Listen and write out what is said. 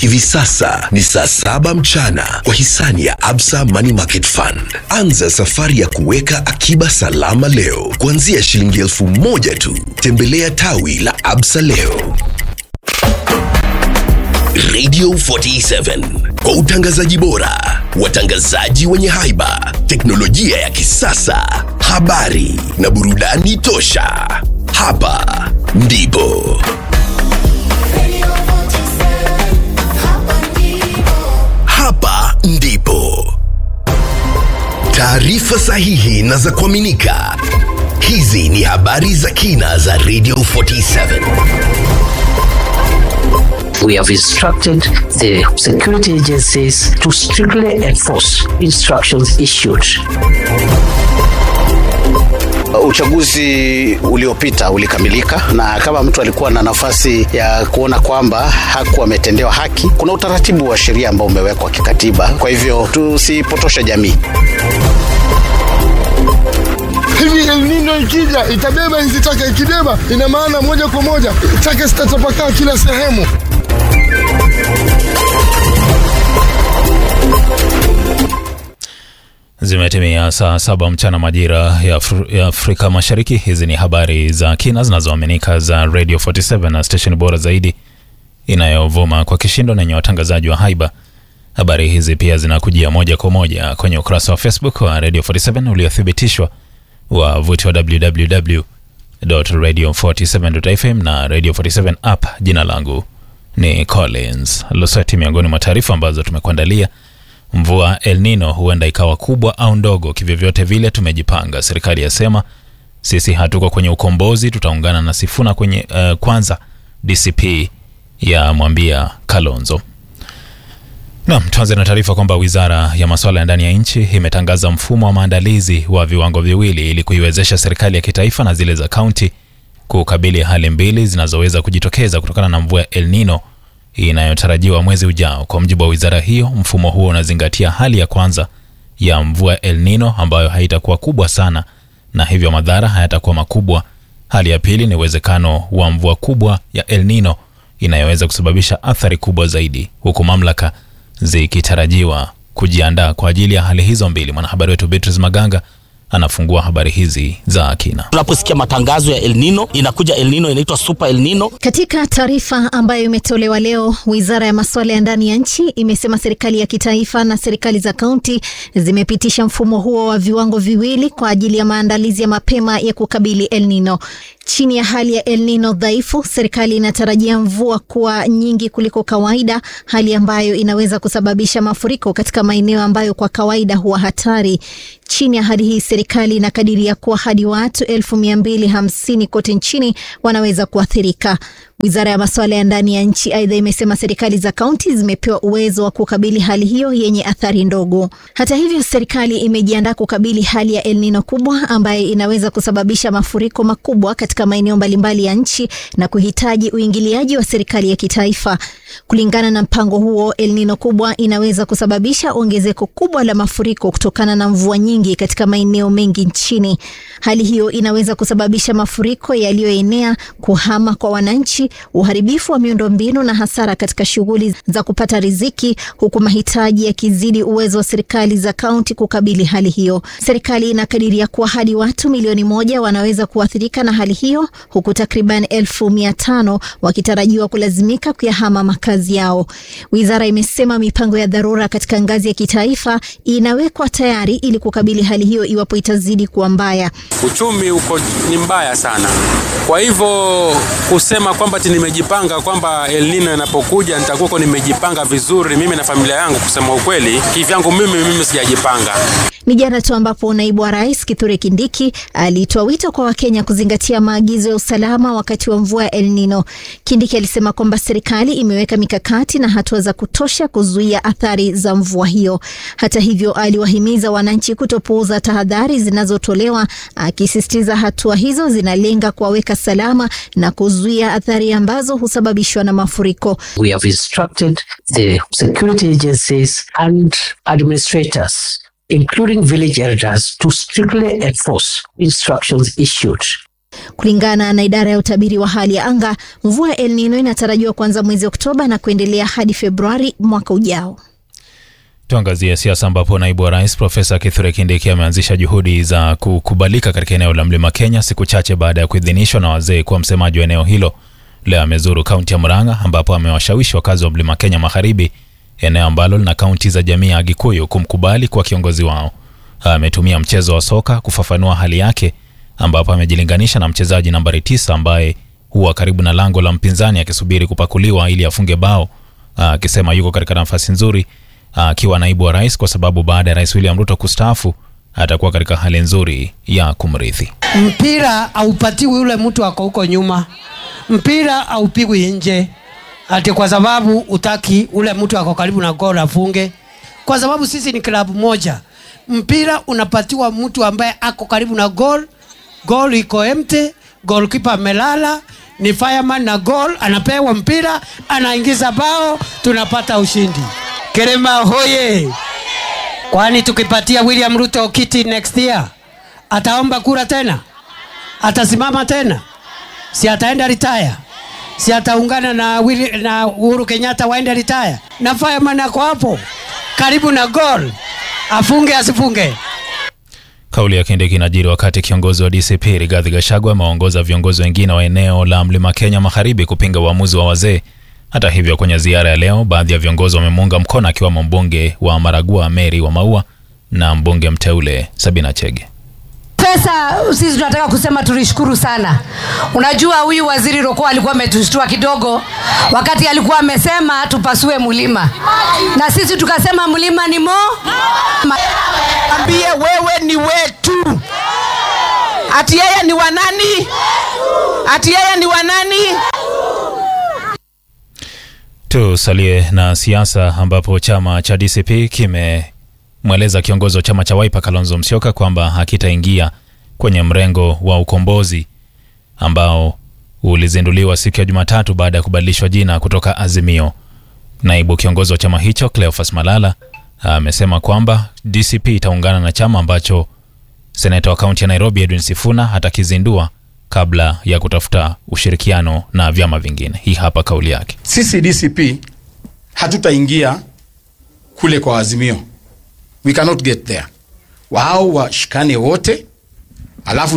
Hivi sasa ni saa saba mchana kwa hisani ya Absa Money Market Fund. Anza safari ya kuweka akiba salama leo kuanzia shilingi elfu moja tu. Tembelea tawi la Absa leo. Radio 47 kwa utangazaji bora, watangazaji wenye haiba, teknolojia ya kisasa, habari na burudani tosha. Hapa ndipo hapa ndipo taarifa sahihi na za kuaminika. Hizi ni habari za kina za Radio 47. We have instructed the security agencies to strictly enforce instructions issued. Uchaguzi uliopita ulikamilika, na kama mtu alikuwa na nafasi ya kuona kwamba hakuwa ametendewa haki, kuna utaratibu wa sheria ambao umewekwa kikatiba. Kwa hivyo tusipotoshe jamii. hivi El Nino ikija itabeba hizi taka, ikibeba ina maana moja kwa moja taka zitatapakaa kila sehemu. Zimetimia saa saba mchana majira ya, Afri ya Afrika Mashariki. Hizi ni habari za kina zinazoaminika za Radio 47 na station bora zaidi inayovuma kwa kishindo na yenye watangazaji wa haiba. Habari hizi pia zinakujia moja kwa moja kwenye ukurasa wa Facebook wa Radio 47 uliothibitishwa wa vuti wa www.radio47.fm na Radio 47 app. Jina langu ni Collins Losati. Miongoni mwa taarifa ambazo tumekuandalia Mvua El Nino huenda ikawa kubwa au ndogo, kivyovyote vile tumejipanga. Serikali yasema sisi hatuko kwenye ukombozi, tutaungana na Sifuna kwenye uh, kwanza. DCP ya mwambia Kalonzo. Naam, tuanze na taarifa kwamba wizara ya masuala ya ndani ya nchi imetangaza mfumo wa maandalizi wa viwango viwili ili kuiwezesha serikali ya kitaifa na zile za kaunti kukabili hali mbili zinazoweza kujitokeza kutokana na mvua ya El Nino inayotarajiwa mwezi ujao. Kwa mujibu wa wizara hiyo, mfumo huo unazingatia hali ya kwanza ya mvua El Nino ambayo haitakuwa kubwa sana na hivyo madhara hayatakuwa makubwa. Hali ya pili ni uwezekano wa mvua kubwa ya El Nino inayoweza kusababisha athari kubwa zaidi, huku mamlaka zikitarajiwa kujiandaa kwa ajili ya hali hizo mbili. Mwanahabari wetu Beatrice Maganga anafungua habari hizi za kina. Tunaposikia matangazo ya El Nino, inakuja El Nino inaitwa Super El Nino. Katika taarifa ambayo imetolewa leo, wizara ya masuala ya ndani ya nchi imesema serikali ya kitaifa na serikali za kaunti zimepitisha mfumo huo wa viwango viwili kwa ajili ya maandalizi ya mapema ya kukabili El Nino. Chini ya hali ya El Nino dhaifu, serikali inatarajia mvua kuwa nyingi kuliko kawaida, hali ambayo inaweza kusababisha mafuriko katika maeneo ambayo kwa kawaida huwa hatari. Chini ya hali hii, serikali inakadiria kuwa hadi watu elfu mia mbili hamsini kote nchini wanaweza kuathirika. Wizara ya masuala ya ndani ya nchi aidha imesema serikali za kaunti zimepewa uwezo wa kukabili hali hiyo yenye athari ndogo. Hata hivyo, serikali imejiandaa kukabili hali ya El Nino kubwa ambayo inaweza kusababisha mafuriko makubwa katika maeneo mbalimbali ya nchi na kuhitaji uingiliaji wa serikali ya kitaifa. Kulingana na mpango huo, El Nino kubwa inaweza kusababisha ongezeko kubwa la mafuriko kutokana na mvua nyingi katika maeneo mengi nchini. Hali hiyo inaweza kusababisha mafuriko yaliyoenea, kuhama kwa wananchi, uharibifu wa miundombinu na hasara katika shughuli za kupata riziki, huku mahitaji yakizidi uwezo wa serikali za kaunti kukabili hali hiyo. Serikali inakadiria kuwa hadi watu milioni moja wanaweza kuathirika na hali hiyo, huku takriban elfu mia tano wakitarajiwa kulazimika kuyahama makazi yao. Wizara imesema mipango ya dharura katika ngazi ya kitaifa inawekwa tayari ili kukabili hali hiyo iwapo itazidi kuwa mbaya. Uchumi uko ni mbaya sana, kwa hivyo kusema kwamba ti nimejipanga kwamba El Nino inapokuja nitakuwa nimejipanga vizuri mimi na familia yangu, kusema ukweli, kivyangu mimi mimi sijajipanga. Ni jana tu ambapo naibu wa rais Kithure Kindiki alitoa wito kwa Wakenya kuzingatia maagizo ya usalama wakati wa mvua ya El Nino. Kindiki alisema kwamba serikali imeweka mikakati na hatua za kutosha kuzuia athari za mvua hiyo. Hata hivyo, aliwahimiza wananchi kutopuuza tahadhari zinazotolewa, akisisitiza hatua hizo zinalenga kuwaweka salama na kuzuia athari ambazo husababishwa na mafuriko. We have instructed the security agencies and administrators including village elders to strictly enforce instructions issued Kulingana na idara ya utabiri wa hali ya anga, mvua ya El Nino inatarajiwa kuanza mwezi Oktoba na kuendelea hadi Februari mwaka ujao. Tuangazie siasa ambapo naibu wa rais Profesa Kithure Kindiki ameanzisha juhudi za kukubalika katika eneo la mlima Kenya siku chache baada ya kuidhinishwa na wazee kuwa msemaji wa eneo hilo. Leo amezuru kaunti ya Murang'a ambapo amewashawishi wakazi wa mlima Kenya magharibi, eneo ambalo lina kaunti za jamii ya Gikuyu, kumkubali kwa kiongozi wao. Ametumia mchezo wa soka kufafanua hali yake, ambapo amejilinganisha na mchezaji nambari tisa ambaye huwa karibu na lango la mpinzani akisubiri kupakuliwa ili afunge bao, akisema yuko katika nafasi nzuri akiwa naibu wa rais kwa sababu baada ya rais William Ruto kustaafu atakuwa katika hali nzuri ya kumrithi. Mpira haupatiwi yule mtu ako huko nyuma, mpira haupigwi nje ati kwa sababu utaki ule mtu ako karibu na gol afunge, kwa sababu sisi ni klabu moja. Mpira unapatiwa mtu ambaye ako karibu na gol, gol iko empty, goalkeeper amelala, ni fireman na gol, anapewa mpira, anaingiza bao, tunapata ushindi. Kerema hoye! Kwani tukipatia William Ruto kiti next year ataomba kura tena? Atasimama tena? Si ataenda retire? Si ataungana na, Willi, na Uhuru Kenyatta waende retire? Na fireman ako hapo karibu na goal, afunge asifunge? Kauli ya Kindiki inajiri wakati kiongozi wa DCP Rigathi Gachagua amewaongoza viongozi wengine wa eneo la Mlima Kenya Magharibi kupinga uamuzi wa wazee. Hata hivyo, kwenye ziara ya leo, baadhi ya viongozi wamemuunga mkono akiwemo mbunge wa Maragua Mary wa Maua na mbunge mteule Sabina Chege. Pesa sisi tunataka kusema tulishukuru sana. Unajua, huyu waziri Roko alikuwa ametushtua kidogo wakati alikuwa amesema tupasue mlima, na sisi tukasema mlima ni mo ambie wewe ni wetu, ati yeye ni wanani, ati yeye ni wanani. Tusalie na siasa ambapo chama cha DCP kimemweleza kiongozi wa chama cha Wiper Kalonzo Musyoka kwamba hakitaingia kwenye mrengo wa ukombozi ambao ulizinduliwa siku ya Jumatatu baada ya kubadilishwa jina kutoka Azimio. Naibu kiongozi wa chama hicho Cleophas Malala amesema kwamba DCP itaungana na chama ambacho seneta wa kaunti ya Nairobi Edwin Sifuna atakizindua kabla ya kutafuta ushirikiano na vyama vingine. Hii hapa kauli yake. Sisi DCP hatutaingia kule kwa Azimio, we cannot get there. Wao washikane wote, alafu